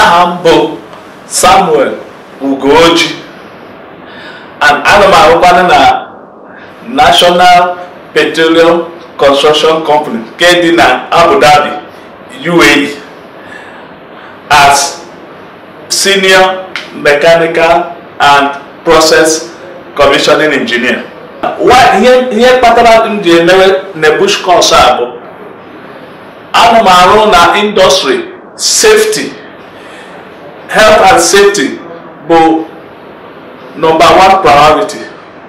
aha m bụ samuel ugoji and ana m arụkwanụ na national petroleum construction company nke dị na abu dhabi uae as senior mechanical and process commissioning engineer Why- ihe ihe kpatara m ji emewe nebush course a bụ ana m arụ na industry safety health and safety bụ number one priority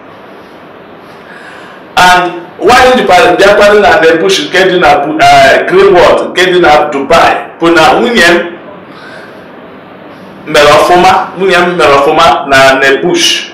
and why jikwa bịakwado na nebush nke dị na Bu- eh, greenwood nke dị na dubai bụ na nwunye m mere ọfụma nwunye m mere ọfụma na nebush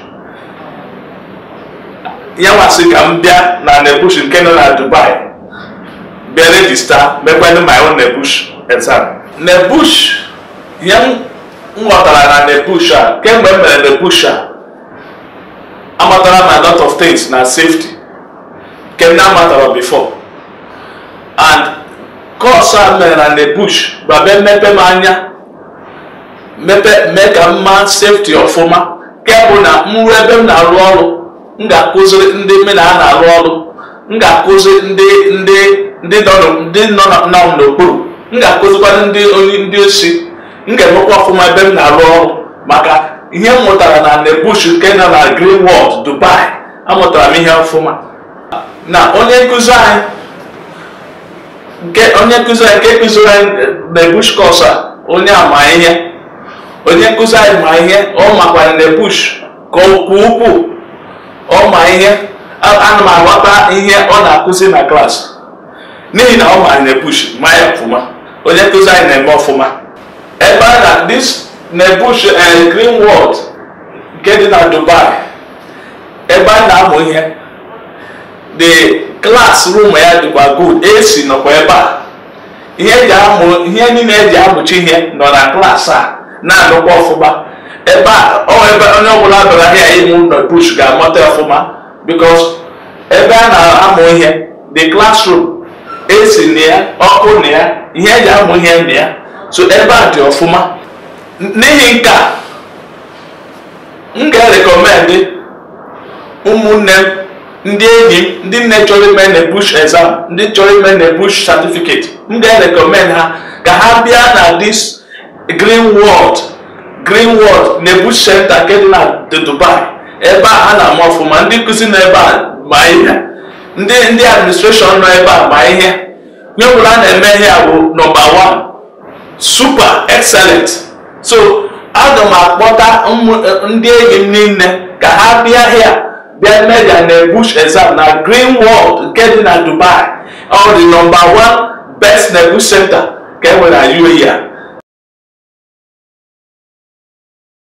ya nwasị ka m bịa na nebush nke nọ na dubai bịa regista mekwanụ my own nebush exam nebush ihe m ghọtara na nebush a kemgbe m mere nebush a amatara m a lot of things na safety nke m na-amatara before and course a mere na nebush gbabe mmepe m anya mepe mee ka m maa safety ọfụma nke bụ na m ruo ebe m na-arụ ọrụ m ga-akụziri ndị mme na ha na-arụ ọrụ m ga-akụzi ndị ndị ndị nọ n- ndị nọ na- nọ n'okpuru m ga-akụzikwara ndị onye ndị osi m ga-emekwa ọfụma ebe m na-arụ ọrụ maka ihe m mụtara na nebush nke nọ na greenwood dubai amụtara m ihe ọfụma na onye nkụzi anyị nke onye nkụzi anyị nke kụziri anyị nebush kọs a onye ama ihe onye nkụzi anyị ma ihe ọ makwara nebush ka okwu ukwuu ọ ma ihe a- ana m aghọta ihe ọ na-akụzi na klaasị n'ihi na ọ ma nebush ma ya ọfụma onye nkụzi anyị na-eme ọfụma ebe a na this nebush and greenwood nke dị na dubai ebe a na-amụ ihe the classroom ya dịkwa good AC nọkwa ebe a ihe eji amụ ihe niile eji amụchi ihe nọ na klaasị a na-anụkwa ọfụma ebe a ọ ebe onye ọbụla bịara ahịa ịmụ nọ bush ga-amata ọfụma because ebe a na-amụ ihe the classroom AC na ya ọkụ na ya ihe eji amụ ihe na ya so ebe a dị ọfụma n'ihi nke a m ga-erekọmendị ụmụnne m ndị enyi m ndị nne chọrọ ime na bush exam ndị chọrọ ime na bush certificate m ga-erekọmend ha ka ha bịa na this greenwood greenwood na bush center nke dị na the dubai ebe a ha na-ama ọfụma ndị nkụzi nọ ebe a ma ihe ndị ndị administration nọ ebe a ma ihe nye ọbụla a na-eme ihe a bụ nọmba one super excellent so aga m akpọta ụmụ- ndị enyi m niile ka ha bịa hịa bịa media na bush exam na greenwood nke dị na dubai ọ dị nọmba one best na bush center ka e nwere na UAE a